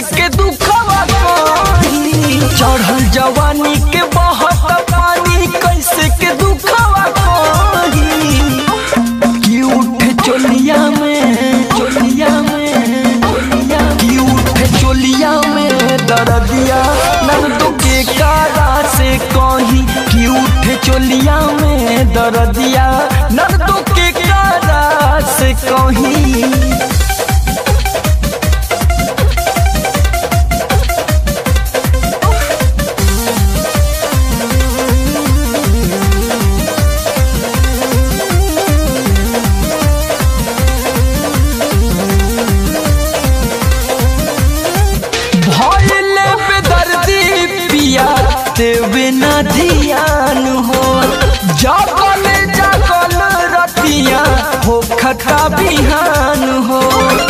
के दुखवा कही चढ़ल जवानी के बहत पानी कैसे के दुखवा कही की उठे चोलिया में चोलिया में चोलिया की उठे चोलिया में दर्दिया नंदो के कारा से कही की उठे चोलिया में दर्दिया नंदो के कारा से कही भइले बेदर्दी पिया देवे न ध्यान हो जागल जागल रतिया हो खता बिहान हो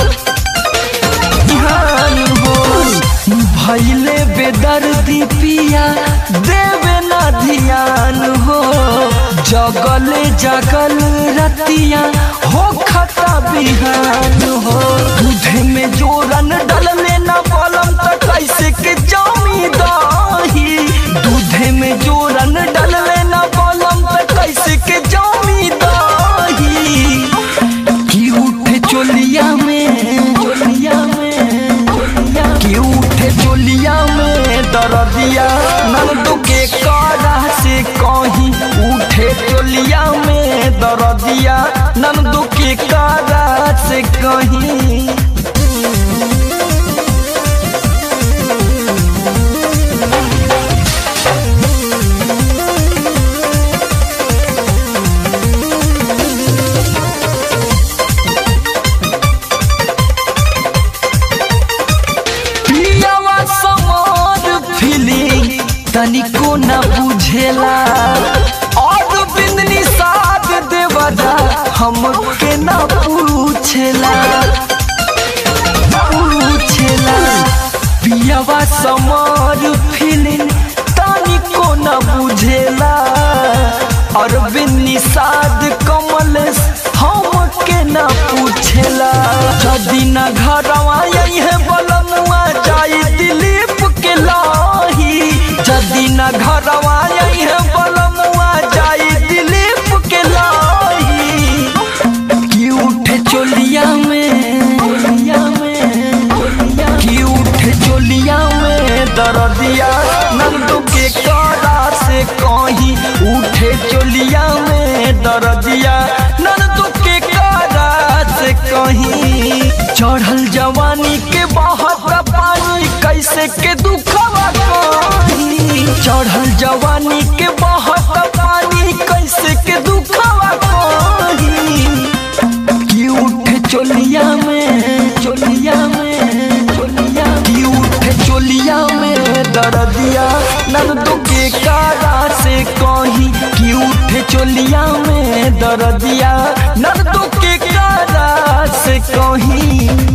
बिहान हो भइले बेदर्दी पिया देवे न ध्यान हो जगल जगल रतिया हो खता बिहान हो दूधे में जोरन डलले न पलम त कैसे के जामी दही दूधे में जोरन डलले न पलम त कैसे के जामी दही की उठे चोलिया में चोलिया में चोलिया की उठे चोलिया में दर्दिया नंदू के कारा से कहीं उठे चोलिया में दर्दिया नंदू के कारा से कहीं पियावा समार फीलिंग तनिको न बुझेला और बिंदनी साथ देवदा हमके न पूछेला पूछेला पियावा समार फीलिंग तनिको न बुझेला और बिन्नी साध कमल हमके न पूछेला जदी न घरवा है बलनुआ जाई दिलीप के लाही जदी न घरवा है बलनुआ जाई दिलीप के लाही की उठे चोलिया में चोलिया में चोलिया की उठे चोलिया में दर्दिया नंदू के कारा से कहीं उठे चोलिया में दर्दिया नंदू के कारा से कहीं चढ़ल जवानी के बहत पानी कैसे के दुखवा कहीं चढ़ल जवानी के बहत पानी कैसे के दुखवा कहीं की उठे चोलिया में चोलिया में चोलिया की उठे चोलिया में दर्दिया नंदू के कारा से कहीं की उठे चोलिया में दर्दिया नंदू के कारा से कहीं